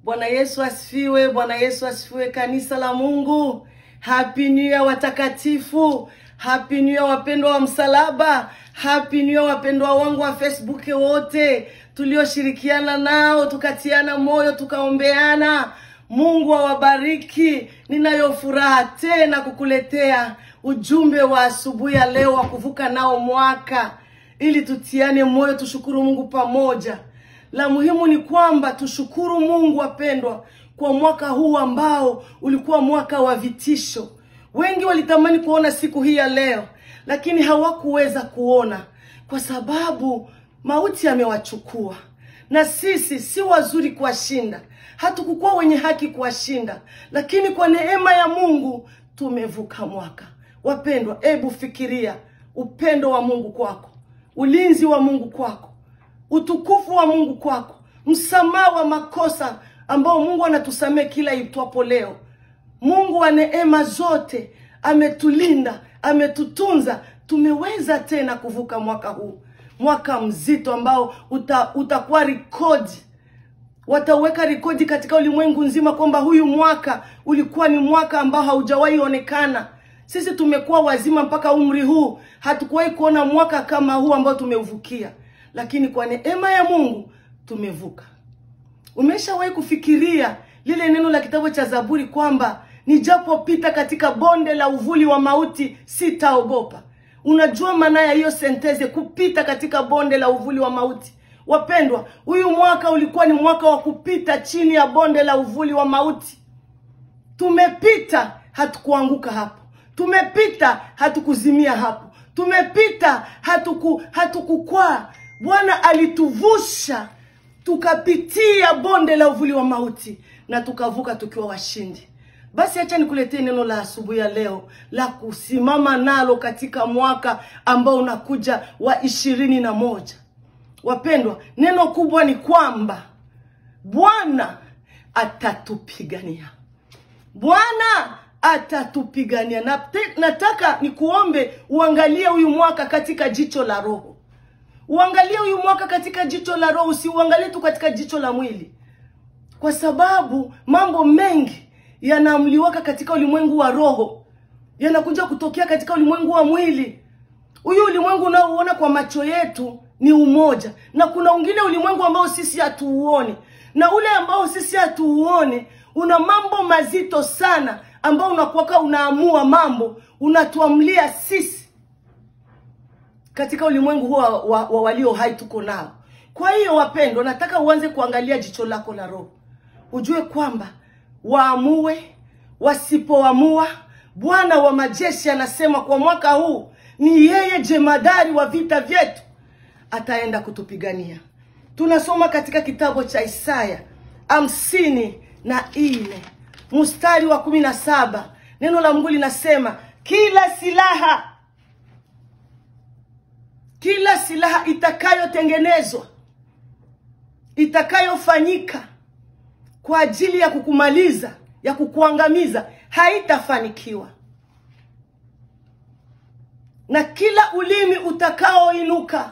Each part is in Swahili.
Bwana Yesu asifiwe. Bwana Yesu asifiwe, kanisa la Mungu. Happy New Year watakatifu. Happy New Year wapendwa wa msalaba. Happy New Year wapendwa wangu wa Facebook wote tulioshirikiana nao, tukatiana moyo, tukaombeana. Mungu awabariki. Ninayo furaha tena kukuletea ujumbe wa asubuhi ya leo wa kuvuka nao mwaka, ili tutiane moyo, tushukuru Mungu pamoja. La muhimu ni kwamba tushukuru Mungu wapendwa, kwa mwaka huu ambao ulikuwa mwaka wa vitisho. Wengi walitamani kuona siku hii ya leo, lakini hawakuweza kuona kwa sababu mauti yamewachukua, na sisi si wazuri kuwashinda, hatukukuwa wenye haki kuwashinda, lakini kwa neema ya Mungu tumevuka mwaka. Wapendwa, ebu fikiria upendo wa Mungu kwako, ulinzi wa Mungu kwako utukufu wa Mungu kwako, msamaha wa makosa ambao Mungu anatusamea kila itwapo leo. Mungu wa neema zote ametulinda, ametutunza, tumeweza tena kuvuka mwaka huu, mwaka mzito ambao uta, utakuwa rekodi, wataweka rekodi katika ulimwengu nzima kwamba huyu mwaka ulikuwa ni mwaka ambao haujawahi onekana. Sisi tumekuwa wazima mpaka umri huu, hatukuwahi kuona mwaka kama huu ambao tumeuvukia lakini kwa neema ya Mungu tumevuka. Umeshawahi kufikiria lile neno la kitabu cha Zaburi kwamba nijapopita katika bonde la uvuli wa mauti sitaogopa? Unajua maana ya hiyo senteze, kupita katika bonde la uvuli wa mauti? Wapendwa, huyu mwaka ulikuwa ni mwaka wa kupita chini ya bonde la uvuli wa mauti. Tumepita, hatukuanguka hapo. Tumepita, hatukuzimia hapo. Tumepita, hatuku hatukukwaa Bwana alituvusha tukapitia bonde la uvuli wa mauti na tukavuka tukiwa washindi. Basi acha nikuletee neno la asubuhi ya leo la kusimama nalo katika mwaka ambao unakuja wa ishirini na moja. Wapendwa, neno kubwa ni kwamba Bwana atatupigania. Bwana atatupigania. Nataka nikuombe uangalie huyu mwaka katika jicho la roho uangalie huyu mwaka katika jicho la roho, usiuangalie tu katika jicho la mwili, kwa sababu mambo mengi yanaamliwaka katika ulimwengu wa roho yanakuja kutokea katika ulimwengu wa mwili. Huyu ulimwengu unaouona kwa macho yetu ni umoja, na kuna ungine ulimwengu ambao sisi hatuuoni, na ule ambao sisi hatuuoni una mambo mazito sana, ambao unakuwaka unaamua mambo, unatuamlia sisi katika ulimwengu huo wa, wa, wa walio hai tuko nao. Kwa hiyo wapendwa, nataka uanze kuangalia jicho lako la roho, ujue kwamba waamue wasipoamua, Bwana wa majeshi anasema kwa mwaka huu ni yeye jemadari wa vita vyetu, ataenda kutupigania. Tunasoma katika kitabu cha Isaya hamsini na nne mstari wa kumi na saba neno la Mungu linasema kila silaha kila silaha itakayotengenezwa itakayofanyika kwa ajili ya kukumaliza ya kukuangamiza haitafanikiwa, na kila ulimi utakaoinuka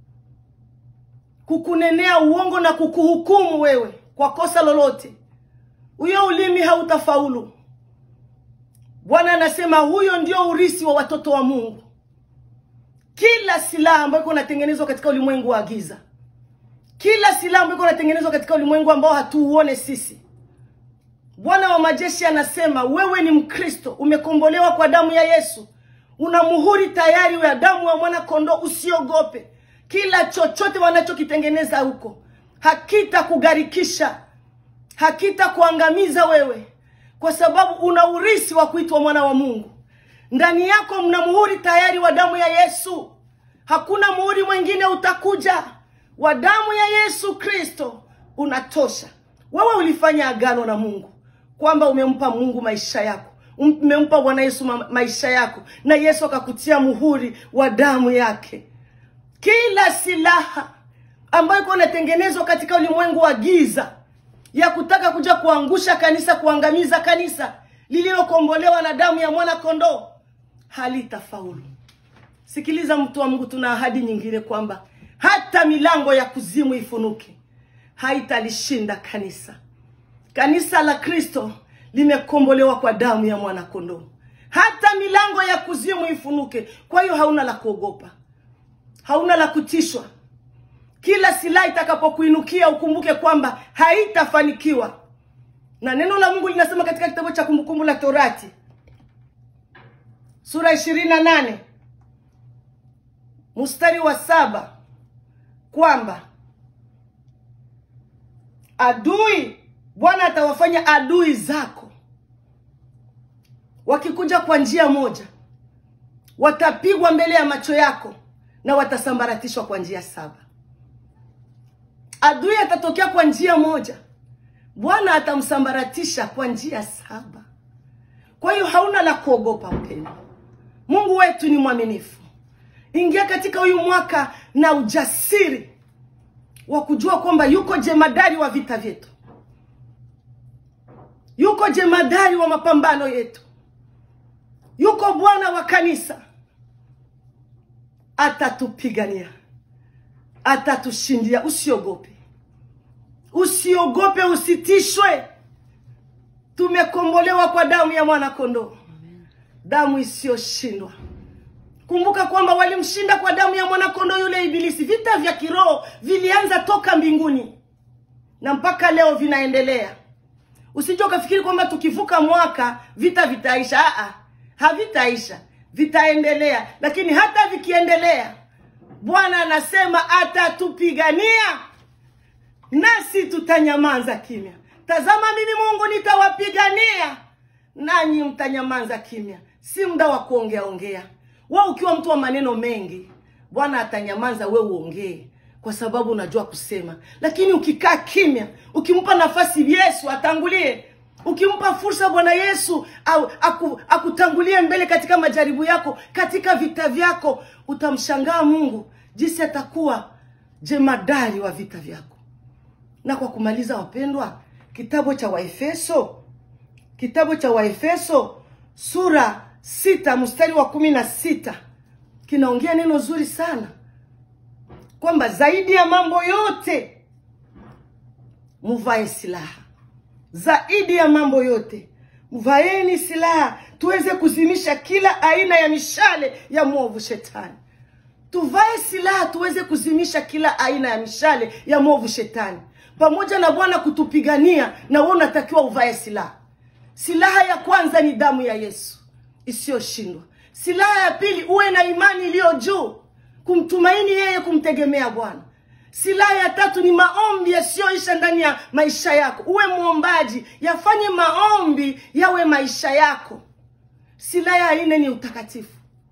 kukunenea uongo na kukuhukumu wewe kwa kosa lolote, huyo ulimi hautafaulu. Bwana anasema huyo ndio urisi wa watoto wa Mungu. Kila silaha ambayo iko inatengenezwa katika ulimwengu wa giza, kila silaha ambayo iko inatengenezwa katika ulimwengu ambao hatuuone sisi, Bwana wa majeshi anasema wewe ni Mkristo, umekombolewa kwa damu ya Yesu, una muhuri tayari ya damu ya mwana kondoo. Usiogope, kila chochote wanachokitengeneza huko hakitakugharikisha, hakitakuangamiza wewe, kwa sababu una urisi wa kuitwa mwana wa Mungu. Ndani yako mna muhuri tayari wa damu ya Yesu. Hakuna muhuri mwingine utakuja, wa damu ya Yesu Kristo unatosha. Wewe ulifanya agano na Mungu kwamba umempa Mungu maisha yako, umempa Bwana Yesu ma maisha yako, na Yesu akakutia muhuri wa damu yake. Kila silaha ambayo iko inatengenezwa katika ulimwengu wa giza ya kutaka kuja kuangusha kanisa, kuangamiza kanisa lililokombolewa na damu ya mwana kondoo halitafaulu. Sikiliza mtu wa Mungu, tuna ahadi nyingine kwamba hata milango ya kuzimu ifunuke haitalishinda kanisa. kanisa la kristo limekombolewa kwa damu ya mwanakondoo hata milango ya kuzimu ifunuke kwa hiyo hauna la kuogopa hauna la kutishwa kila silaha itakapokuinukia ukumbuke kwamba haitafanikiwa na neno la mungu linasema katika kitabu cha kumbukumbu la torati sura ishirini na nane mstari wa saba kwamba adui bwana atawafanya adui zako wakikuja kwa njia moja watapigwa mbele ya macho yako na watasambaratishwa kwa njia saba adui atatokea kwa njia moja bwana atamsambaratisha kwa njia saba kwa hiyo hauna la kuogopa mpendo mungu wetu ni mwaminifu ingia katika huyu mwaka na ujasiri wa kujua kwamba yuko jemadari wa vita vyetu yuko jemadari wa mapambano yetu yuko bwana wa kanisa atatupigania atatushindia usiogope usiogope usitishwe tumekombolewa kwa damu ya mwana kondoo damu isiyoshindwa kumbuka kwamba walimshinda kwa damu ya mwanakondoo yule ibilisi vita vya kiroho vilianza toka mbinguni na mpaka leo vinaendelea usije ukafikiri kwamba tukivuka mwaka vita vitaisha Aa, havitaisha vitaendelea lakini hata vikiendelea bwana anasema atatupigania nasi tutanyamaza kimya tazama mimi mungu nitawapigania nanyi mtanyamaza kimya si muda wa kuongea ongea we ukiwa mtu wa maneno mengi bwana atanyamaza we uongee kwa sababu unajua kusema lakini ukikaa kimya ukimpa nafasi yesu atangulie ukimpa fursa bwana yesu au, aku, akutangulie mbele katika majaribu yako katika vita vyako utamshangaa mungu jinsi atakuwa jemadari wa vita vyako na kwa kumaliza wapendwa kitabu cha waefeso kitabu cha waefeso sura sita mstari wa kumi na sita kinaongea neno zuri sana kwamba zaidi ya mambo yote muvae silaha zaidi ya mambo yote mvaeni silaha tuweze kuzimisha kila aina ya mishale ya mwovu shetani tuvae silaha tuweze kuzimisha kila aina ya mishale ya mwovu shetani pamoja na bwana kutupigania na wewe unatakiwa uvae silaha silaha ya kwanza ni damu ya yesu isiyoshindwa silaha ya pili uwe na imani iliyo juu kumtumaini yeye kumtegemea bwana silaha ya tatu ni maombi yasiyoisha ndani ya maisha yako uwe mwombaji yafanye maombi yawe maisha yako silaha ya nne ni utakatifu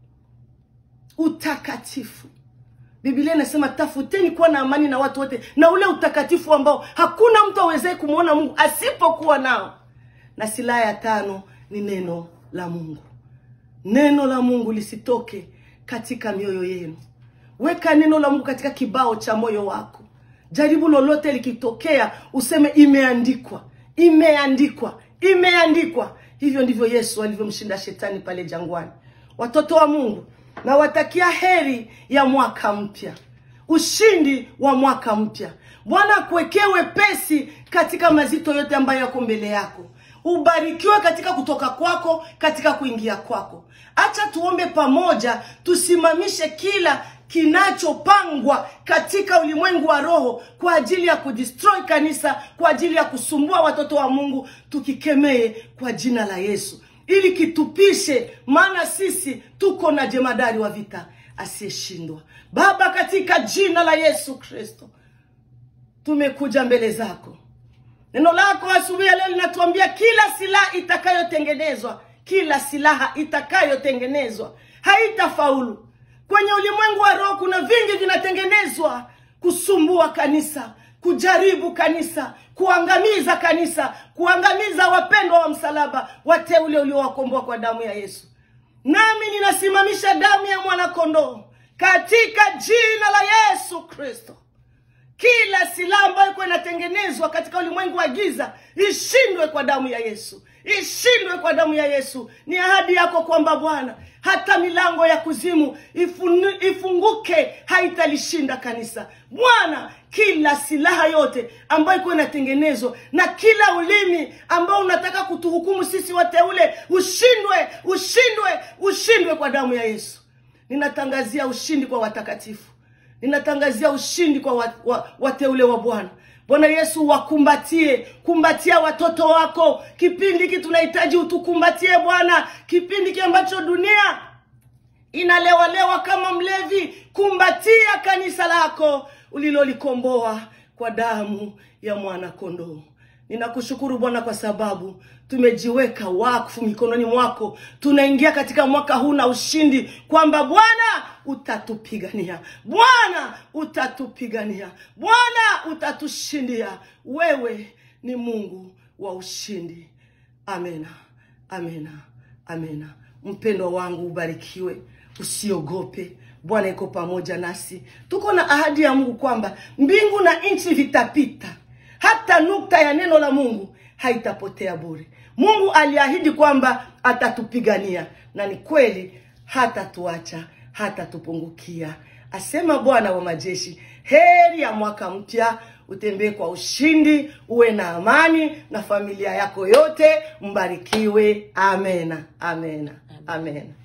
utakatifu biblia inasema tafuteni kuwa na amani na watu wote na ule utakatifu ambao hakuna mtu awezaye kumwona mungu asipokuwa nao na silaha ya tano ni neno la mungu neno la mungu lisitoke katika mioyo yenu weka neno la mungu katika kibao cha moyo wako jaribu lolote likitokea useme imeandikwa imeandikwa imeandikwa hivyo ndivyo yesu alivyomshinda shetani pale jangwani watoto wa mungu nawatakia heri ya mwaka mpya ushindi wa mwaka mpya bwana akuwekee wepesi katika mazito yote ambayo yako mbele yako ubarikiwe katika kutoka kwako katika kuingia kwako acha tuombe pamoja tusimamishe kila kinachopangwa katika ulimwengu wa roho kwa ajili ya kudestroy kanisa kwa ajili ya kusumbua watoto wa mungu tukikemee kwa jina la yesu ili kitupishe maana sisi tuko na jemadari wa vita asiyeshindwa baba katika jina la yesu kristo tumekuja mbele zako neno lako asubuhi ya leo linatuambia kila silaha itakayotengenezwa kila silaha itakayotengenezwa haitafaulu kwenye ulimwengu wa roho kuna vingi vinatengenezwa kusumbua kanisa kujaribu kanisa kuangamiza kanisa kuangamiza wapendwa wa msalaba wateule uliowakomboa kwa damu ya yesu nami ninasimamisha damu ya mwanakondoo katika jina la yesu kristo kila silaha ambayo ikuwa inatengenezwa katika ulimwengu wa giza ishindwe kwa damu ya yesu ishindwe kwa damu ya yesu ni ahadi yako kwamba bwana hata milango ya kuzimu ifunu, ifunguke haitalishinda kanisa bwana kila silaha yote ambayo ikuwa inatengenezwa na kila ulimi ambao unataka kutuhukumu sisi wateule ushindwe ushindwe ushindwe kwa damu ya yesu ninatangazia ushindi kwa watakatifu ninatangazia ushindi kwa wa, wa, wateule wa bwana bwana yesu wakumbatie kumbatia watoto wako kipindi hiki tunahitaji utukumbatie bwana kipindi hiki ambacho dunia inalewalewa kama mlevi kumbatia kanisa lako ulilolikomboa kwa damu ya mwana kondoo ninakushukuru bwana kwa sababu tumejiweka wakfu mikononi mwako tunaingia katika mwaka huu na ushindi kwamba bwana utatupigania bwana utatupigania bwana utatushindia wewe ni mungu wa ushindi amena amena amena mpendo wangu ubarikiwe usiogope bwana iko pamoja nasi tuko na ahadi ya mungu kwamba mbingu na nchi vitapita hata nukta ya neno la mungu haitapotea bure mungu aliahidi kwamba atatupigania na ni kweli hatatuacha hatatupungukia asema bwana wa majeshi heri ya mwaka mpya utembee kwa ushindi uwe na amani na familia yako yote mbarikiwe amena amena amena